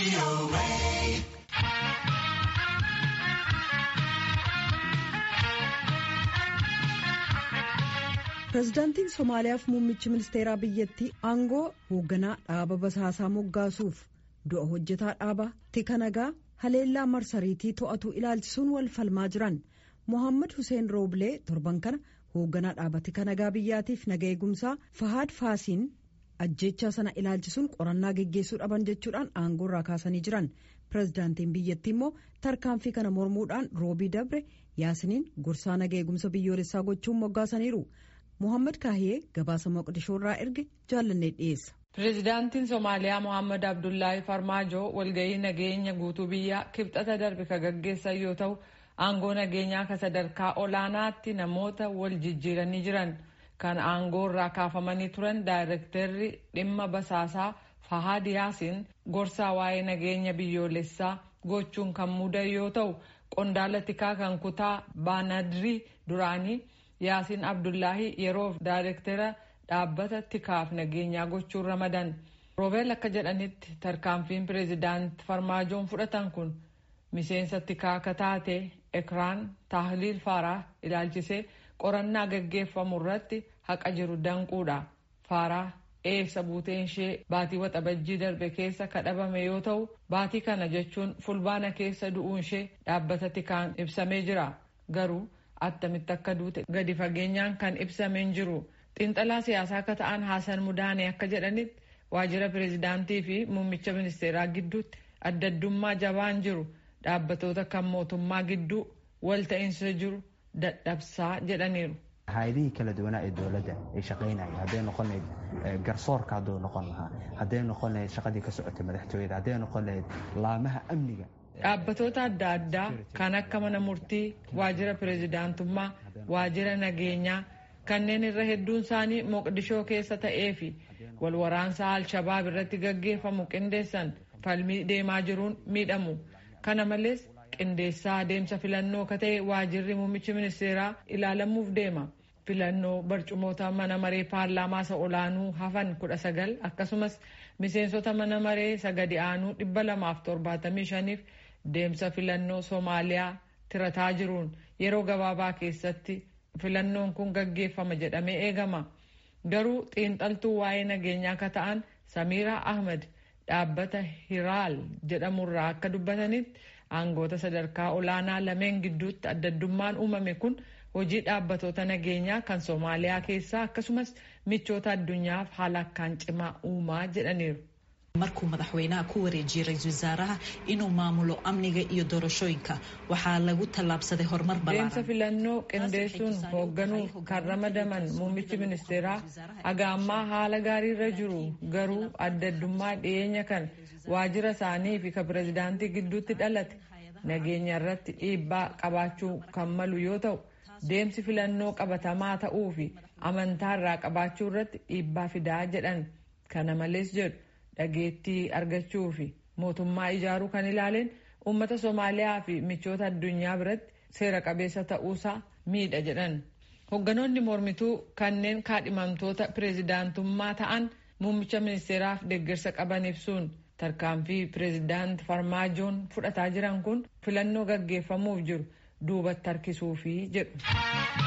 pirezidaantiin somaaliyaaf muummichi ministeeraa biyyattii aangoo hoogganaa dhaaba basaasaa moggaasuuf du'a hojjetaa dhaaba tika nagaa haleellaa marsariitii to'atu ilaalchisuun wal falmaa jiran mohaammed hussein rooblee torban kana hoogganaa dhaaba tika nagaa biyyaatiif naga eegumsaa fahaad faasiin ajjechaa sana ilaalchisuun qorannaa geggeessuu dhaban jechuudhaan aangoo irraa kaasanii jiran pirezidaantiin biyyattii immoo tarkaanfii kana mormuudhaan roobii dabre yaasiniin gorsaa naga eegumsa biyyoolessaa gochuun moggaasaniiru. Mohaammed Kaahiyee gabaasa Moqdishoo irraa erge jaallannee dhiyeessa. Pireezidaantiin Somaaliyaa Mohaammed Abdullaahi Farmaajoo walgahii nageenya guutuu biyyaa kibxata darbe ka gaggeessan yoo ta'u aangoo nageenyaa ka sadarkaa olaanaatti namoota wal jijjiiranii jiran kan aangoo irraa kaafamanii turan daayirektarri dhimma basaasaa Fahaad Yaasiin gorsaa waa'ee nageenya biyyoolessaa gochuun kan muudan yoo ta'u qondaala tikaa kan kutaa baanadrii duraanii. yaasiin abdullaahi yeroof daayirektara dhaabbata tikaaf nageenyaa gochuun ramadan roobeel akka jedhanitti tarkaanfiin pireezidaant farmaajoon fudhatan kun miseensa tikaa akka taate ekraan taahliil faaraa ilaalchisee qorannaa gaggeeffamu irratti haqa jiru danquudha faaraa eessa buuteen ishee baatii waxabajjii darbe keessa kadhabame yoo ta'u baatii kana jechuun fulbaana keessa du'uun ishee dhaabbata tikaan ibsamee jira garuu. attamitti akka duute gadi fageenyaan kan ibsamee hin jiru xiinxalaa siyaasaa akka ta'an haasan mudaanee akka jedhanitti waajjira pireezidaantii fi muummicha ministeeraa gidduutti adda addummaa jabaan jiru dhaabbatoota kan mootummaa gidduu walta'iinsa jiru dadhabsaa jedhaniiru. hay-adihii kala duwanaa ee dowladda ay shaqaynaya hadday noqon lahayd garsoorka hadduu noqon lahaa hadday noqon lahayd shaqadii ka socotay madaxtooyada hadday noqon lahayd laamaha amniga Dhaabbattoota adda addaa kan akka mana murtii, waajjira pireezidaantummaa, waajjira nageenyaa kanneen irra hedduun isaanii Moqdishoo keessa ta'ee fi wal waraansa Alshabaab irratti gaggeeffamu qindeessan falmii deemaa jiruun miidhamu. Kana malees qindeessaa adeemsa filannoo ka ta'e waajjirri muummichi ministeeraa ilaalamuuf deema. Filannoo barcumoota mana maree paarlaamaa isa olaanuu hafan kudha sagal akkasumas miseensota mana maree isa gadi aanuu dhibba lamaaf torbaatamii shaniif deemsa filannoo Soomaaliyaa tirataa jiruun yeroo gabaabaa keessatti filannoon kun gaggeeffama jedhamee eegama. Garuu xiinxaltuu waa'ee nageenyaa akka ta'an Samiira Ahmed dhaabbata Hiraal jedhamurraa akka dubbatanitti aangoota sadarkaa olaanaa lameen gidduutti adda addummaan uumame kun hojii dhaabbatoota nageenyaa kan Soomaaliyaa keessaa akkasumas michoota addunyaaf haala akkaan cimaa uumaa jedhaniiru. markuu madaxweynaha ku wareejiyey ra-iisul wasaaraha inuu maamulo amniga iyo doorashooyinka waxaa lagu tallaabsaday horumar deemsa filannoo qindeessuun hoogganuuf kan ramadaman muummichi ministeeraa haga ammaa haala gaariirra jiru garuu adda addummaa dhiyeenya kan waajjira isaanii fi ka pireezidaantii gidduutti dhalate nageenya irratti dhiibbaa qabaachuu kan malu yoo ta'u deemsi filannoo qabatamaa ta'uu fi amantaa irraa qabaachuu irratti dhiibbaa fidaa jedhan kana malees jedhu dhageettii argachuu fi mootummaa ijaaruu kan ilaaleen uummata Soomaaliyaa fi michoota addunyaa biratti seera qabeessa ta'uusaa miidha jedhan. Hoogganoonni mormituu kanneen kaadhimamtoota pireezidaantummaa ta'an muummicha ministeeraaf deeggarsa qaban ibsuun tarkaanfii pireezidaant Farmaajoon fudhataa jiran kun filannoo gaggeeffamuuf jiru duubatti harkisuufi jedhu.